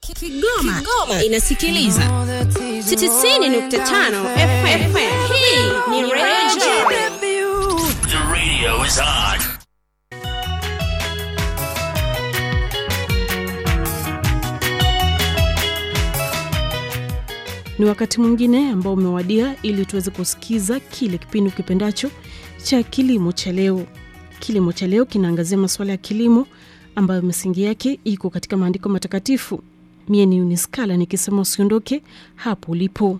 Kigoma, Kigoma inasikiliza 90.5 FM. Hii ni Radio The radio is on. Ni wakati mwingine ambao umewadia ili tuweze kusikiza kile kipindi ukipendacho cha kilimo cha leo. Kilimo cha leo kinaangazia masuala ya kilimo ambayo misingi yake iko katika maandiko matakatifu. Mie ni Uniskala nikisema usiondoke hapo ulipo.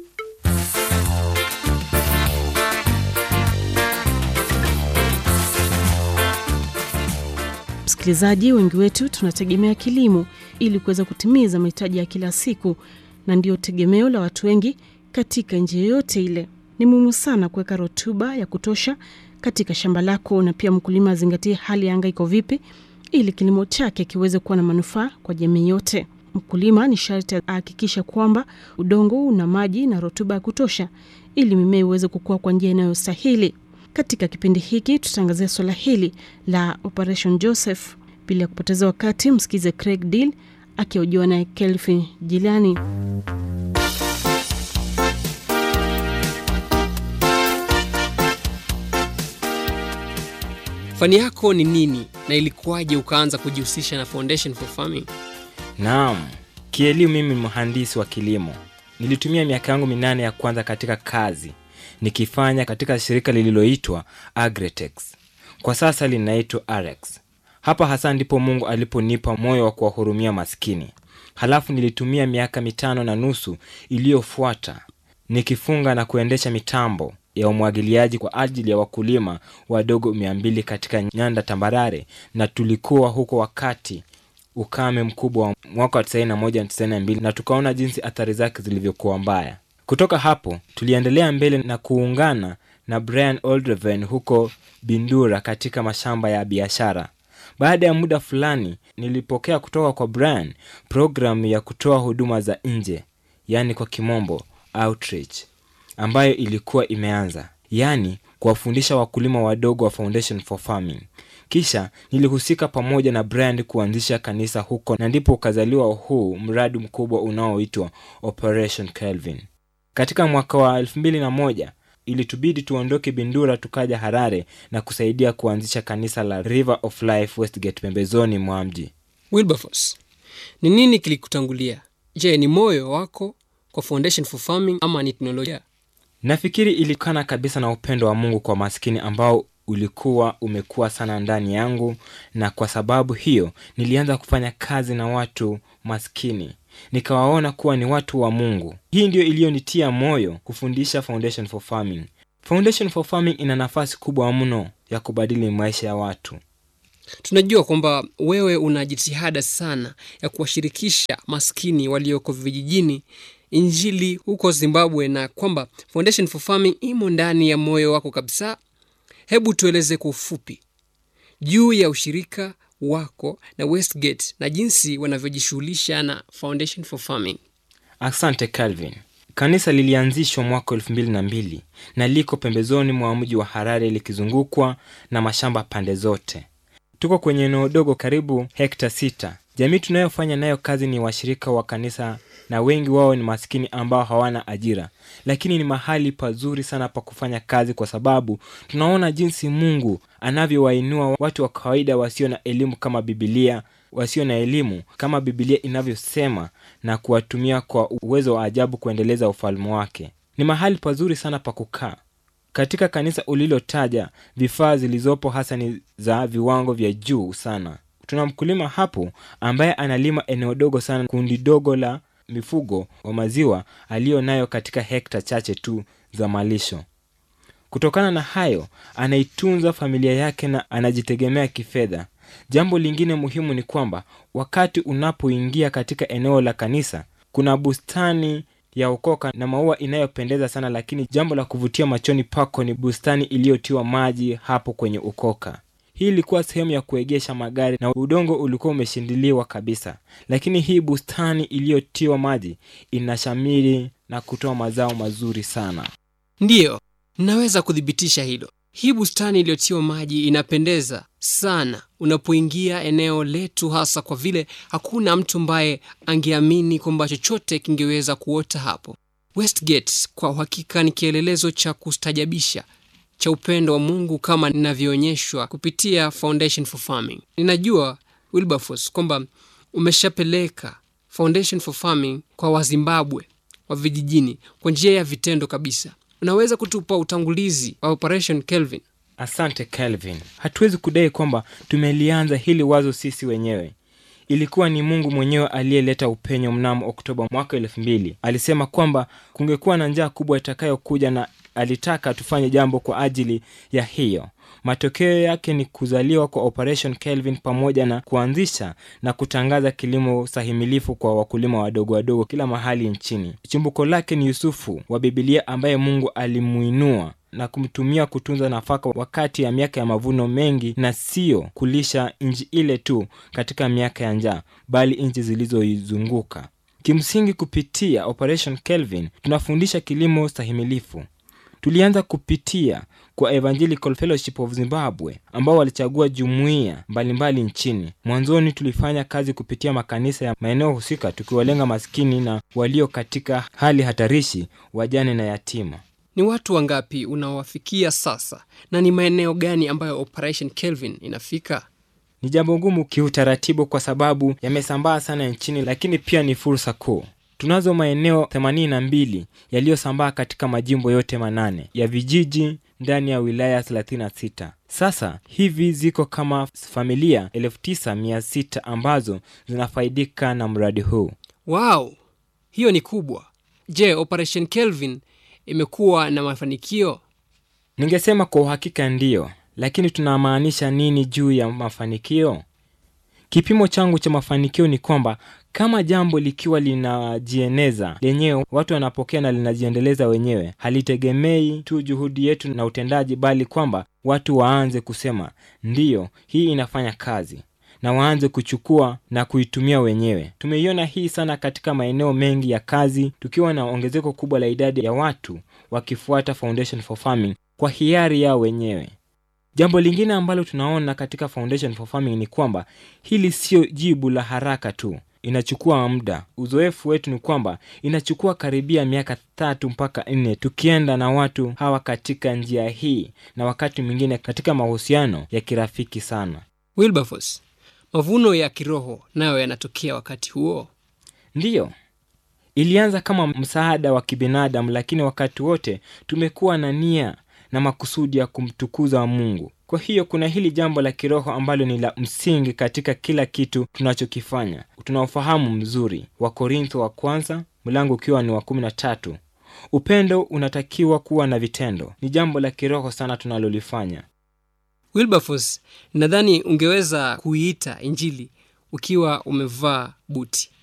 Msikilizaji, wengi wetu tunategemea kilimo ili kuweza kutimiza mahitaji ya kila siku, na ndiyo tegemeo la watu wengi katika njia yoyote ile. Ni muhimu sana kuweka rutuba ya kutosha katika shamba lako, na pia mkulima azingatie hali ya anga iko vipi, ili kilimo chake kiweze kuwa na manufaa kwa jamii yote. Mkulima ni sharti ahakikisha kwamba udongo una maji na rutuba ya kutosha, ili mimea iweze kukua kwa njia inayostahili. Katika kipindi hiki tutaangazia swala hili la Operation Joseph. Bila ya kupoteza wakati, msikize Craig Deal akihojiwa naye Kelvin Jilani. Fani yako ni nini na ilikuwaje ukaanza kujihusisha na Foundation for Farming? Naam, kielimu mimi ni mhandisi wa kilimo. Nilitumia miaka yangu minane ya kwanza katika kazi nikifanya katika shirika lililoitwa Agretex, kwa sasa linaitwa Arex. Hapa hasa ndipo Mungu aliponipa moyo wa kuwahurumia maskini. Halafu nilitumia miaka mitano na nusu iliyofuata nikifunga na kuendesha mitambo ya umwagiliaji kwa ajili ya wakulima wadogo mia mbili katika nyanda tambarare, na tulikuwa huko wakati ukame mkubwa wa mwaka wa 91 na 92 na tukaona jinsi athari zake zilivyokuwa mbaya. Kutoka hapo tuliendelea mbele na kuungana na Brian Oldreven huko Bindura katika mashamba ya biashara. Baada ya muda fulani, nilipokea kutoka kwa Brian programu ya kutoa huduma za nje, yaani kwa kimombo outreach, ambayo ilikuwa imeanza, yaani kuwafundisha wakulima wadogo wa Foundation for Farming. Kisha nilihusika pamoja na Brian kuanzisha kanisa huko, na ndipo ukazaliwa huu mradi mkubwa unaoitwa Operation Kelvin. Katika mwaka wa elfu mbili na moja ilitubidi tuondoke Bindura tukaja Harare na kusaidia kuanzisha kanisa la River of Life Westgate pembezoni mwa mji. Wilberforce, ni nini kilikutangulia? Je, ni moyo wako kwa Foundation for Farming ama ni teknolojia? Nafikiri ilikana kabisa na upendo wa Mungu kwa maskini ambao ulikuwa umekuwa sana ndani yangu, na kwa sababu hiyo nilianza kufanya kazi na watu maskini, nikawaona kuwa ni watu wa Mungu. Hii ndiyo iliyonitia moyo kufundisha Foundation for Farming. Foundation for Farming ina nafasi kubwa mno ya kubadili maisha ya watu. Tunajua kwamba wewe una jitihada sana ya kuwashirikisha maskini walioko vijijini Injili huko Zimbabwe, na kwamba Foundation for Farming imo ndani ya moyo wako kabisa. Hebu tueleze kwa ufupi juu ya ushirika wako na Westgate na jinsi wanavyojishughulisha na Foundation for Farming. Asante Calvin. Kanisa lilianzishwa mwaka elfu mbili na mbili na liko pembezoni mwa mji wa Harare likizungukwa na mashamba pande zote. Tuko kwenye eneo dogo karibu hekta sita. Jamii tunayofanya nayo kazi ni washirika wa kanisa na wengi wao ni maskini ambao hawana ajira, lakini ni mahali pazuri sana pa kufanya kazi, kwa sababu tunaona jinsi Mungu anavyowainua watu wa kawaida wasio na elimu kama Bibilia, wasio na elimu kama Bibilia inavyosema, na kuwatumia kwa uwezo wa ajabu kuendeleza ufalme wake. Ni mahali pazuri sana pa kukaa. Katika kanisa ulilotaja, vifaa zilizopo hasa ni za viwango vya juu sana. Tuna mkulima hapo ambaye analima eneo dogo sana, kundi dogo la mifugo wa maziwa aliyo nayo katika hekta chache tu za malisho. Kutokana na hayo, anaitunza familia yake na anajitegemea kifedha. Jambo lingine muhimu ni kwamba wakati unapoingia katika eneo la kanisa, kuna bustani ya ukoka na maua inayopendeza sana, lakini jambo la kuvutia machoni pako ni bustani iliyotiwa maji hapo kwenye ukoka. Hii ilikuwa sehemu ya kuegesha magari na udongo ulikuwa umeshindiliwa kabisa, lakini hii bustani iliyotiwa maji inashamiri na kutoa mazao mazuri sana. Ndiyo, naweza kuthibitisha hilo. Hii bustani iliyotiwa maji inapendeza sana unapoingia eneo letu, hasa kwa vile hakuna mtu ambaye angeamini kwamba chochote kingeweza kuota hapo. Westgate kwa uhakika ni kielelezo cha kustajabisha cha upendo wa Mungu kama ninavyoonyeshwa kupitia Foundation for Farming. Ninajua Wilberforce kwamba umeshapeleka Foundation for Farming kwa Wazimbabwe wa vijijini kwa njia ya vitendo kabisa. Unaweza kutupa utangulizi wa Operation Kelvin? Asante Calvin. Hatuwezi kudai kwamba tumelianza hili wazo sisi wenyewe. Ilikuwa ni Mungu mwenyewe aliyeleta upenyo mnamo Oktoba mwaka elfu mbili. Alisema kwamba kungekuwa na njaa kubwa itakayokuja na alitaka tufanye jambo kwa ajili ya hiyo. Matokeo yake ni kuzaliwa kwa Operation Kelvin pamoja na kuanzisha na kutangaza kilimo sahimilifu kwa wakulima wadogo wadogo kila mahali nchini. Chimbuko lake ni Yusufu wa Bibilia ambaye Mungu alimuinua na kumtumia kutunza nafaka wakati ya miaka ya mavuno mengi na sio kulisha nchi ile tu katika miaka ya njaa bali nchi zilizoizunguka. Kimsingi, kupitia Operation Kelvin tunafundisha kilimo stahimilifu. Tulianza kupitia kwa Evangelical Fellowship of Zimbabwe ambao walichagua jumuiya mbalimbali nchini. Mwanzoni tulifanya kazi kupitia makanisa ya maeneo husika, tukiwalenga maskini na walio katika hali hatarishi, wajane na yatima. Ni watu wangapi unaowafikia sasa, na ni maeneo gani ambayo Operation Kelvin inafika? Ni jambo ngumu kiutaratibu kwa sababu yamesambaa sana nchini, lakini pia ni fursa kuu. Tunazo maeneo 82 yaliyosambaa katika majimbo yote manane ya vijiji ndani ya wilaya 36. Sasa hivi ziko kama familia 9600 ambazo zinafaidika na mradi huu. Wow, hiyo ni kubwa. Je, Operation Kelvin imekuwa na mafanikio? Ningesema kwa uhakika ndiyo, lakini tunamaanisha nini juu ya mafanikio? Kipimo changu cha mafanikio ni kwamba kama jambo likiwa linajieneza lenyewe, watu wanapokea na linajiendeleza wenyewe, halitegemei tu juhudi yetu na utendaji, bali kwamba watu waanze kusema ndiyo, hii inafanya kazi na waanze kuchukua na kuitumia wenyewe. Tumeiona hii sana katika maeneo mengi ya kazi, tukiwa na ongezeko kubwa la idadi ya watu wakifuata Foundation for Farming kwa hiari yao wenyewe. Jambo lingine ambalo tunaona katika Foundation for Farming ni kwamba hili sio jibu la haraka tu, inachukua muda. Uzoefu wetu ni kwamba inachukua karibia miaka tatu mpaka nne tukienda na watu hawa katika njia hii, na wakati mwingine katika mahusiano ya kirafiki sana. Wilberforce, mavuno ya kiroho nayo yanatokea wakati huo? Ndiyo, ilianza kama msaada wa kibinadamu, lakini wakati wote tumekuwa na nia na makusudi ya kumtukuza Mungu. Kwa hiyo kuna hili jambo la kiroho ambalo ni la msingi katika kila kitu tunachokifanya. Tunaofahamu mzuri, Wakorintho wa kwanza mlango ukiwa ni wa kumi na tatu. Upendo unatakiwa kuwa na vitendo. Ni jambo la kiroho sana tunalolifanya. Wilberforce, nadhani ungeweza kuiita Injili ukiwa umevaa buti.